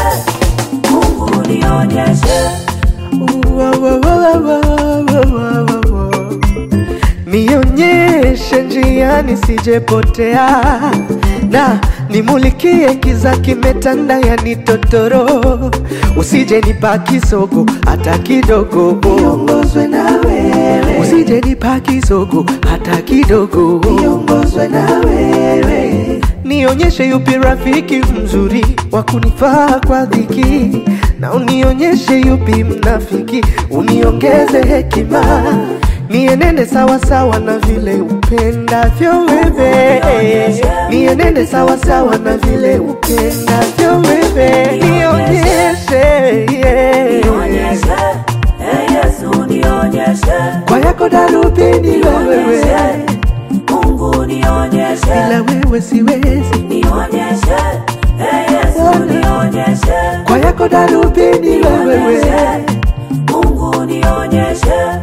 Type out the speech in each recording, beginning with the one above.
Mungu nionyeshe, Wa, wa, wa, wa, wa, wa, wa, wa, wa. Nionyeshe njia nisijepotea, na nimulikie kiza kimetanda yanitotoro, usije nipa kisogo hata kidogo, niongozwe na wewe, usije nipa kisogo hata kidogo, niongozwe na wewe, nionyeshe yupi rafiki mzuri wa kunifaa kwa dhiki, na unionyeshe yupi mnafiki, uniongeze hekima nienende sawa sawa na vile upendavyo wewe, nienende sawa sawa na vile upendavyo wewe, nionyeshe yeah. nionyeshe, eh Yesu nionyeshe, kwa yako darubini wewe, nionyeshe, Mungu nionyeshe, bila wewe siwezi, nionyeshe, eh Yesu nionyeshe, kwa yako darubini wewe nionyeshe, Mungu nionyeshe.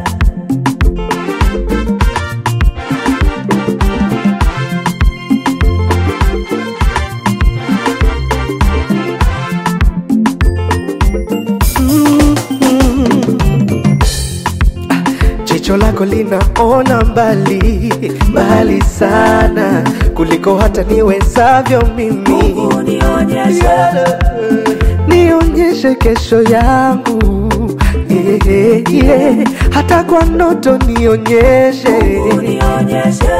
Jicho lako linaona mbali mbali sana kuliko hata niwezavyo mimi. Mungu nionyeshe, Nionyeshe kesho yangu yeah, yeah, yeah. Hata kwa ndoto nionyeshe, Mungu nionyeshe,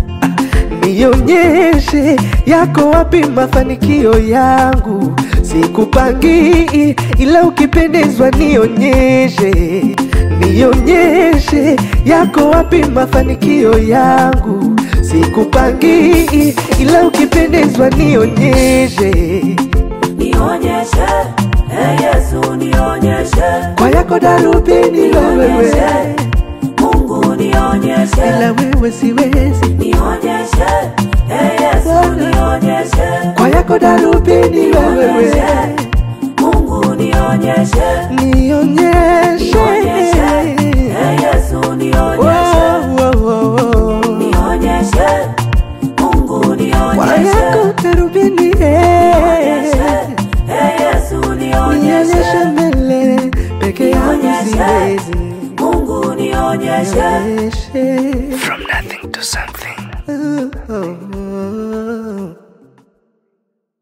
nionyeshe yako wapi mafanikio yangu. Sikupangii ila ukipendezwa nionyeshe, nionyeshe yako wapi mafanikio yangu. Sikupangii ila ukipendezwa nionyeshe, nionyeshe, eh Yesu nionyeshe, kwa yako darubini wewe, nionyeshe, Mungu nionyeshe, bila wewe siwezi, nionyeshe, eh Yesu nionyeshe, kwa yako darubini wewe, nionyeshe, Mungu nionyeshe, nionyeshe nionyeshe, eh Yesu nionyeshe, Wow, wow, wow, wow. nionyeshe, Mungu Kwa nionyeshe, yako darubini nionyeshe, eh. eh Yesu nionyeshe nionyeshe, mbele peke yangu Nionyeshe. siwezi Mungu nionyeshe. nionyeshe From nothing to something.